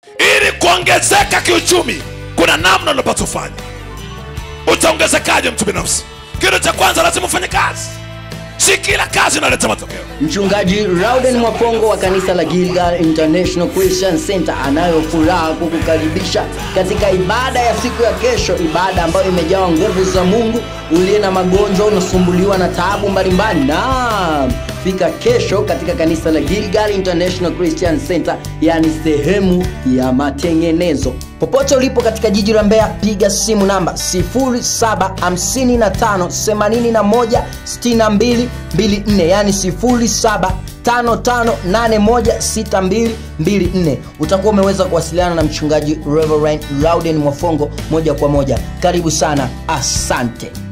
ili kuongezeka kiuchumi kuna namna unapaswa ufanye utaongezekaje mtu binafsi kitu cha kwanza lazima ufanye kazi si kila kazi inaleta matokeo Mchungaji Rauden Mwapongo wa kanisa la Gilgal International Christian Center anayo furaha kukukaribisha katika ibada ya siku ya kesho, ibada ambayo imejawa nguvu za Mungu. Uliye na magonjwa, unasumbuliwa na taabu mbalimbali, naam, fika kesho katika kanisa la Gilgal International Christian Center, yani sehemu ya matengenezo. Popote ulipo katika jiji la Mbeya, piga simu namba 0755816224 yani 0755816224. Utakuwa umeweza kuwasiliana na mchungaji Reverend Louden Mwafongo moja kwa moja. Karibu sana, asante.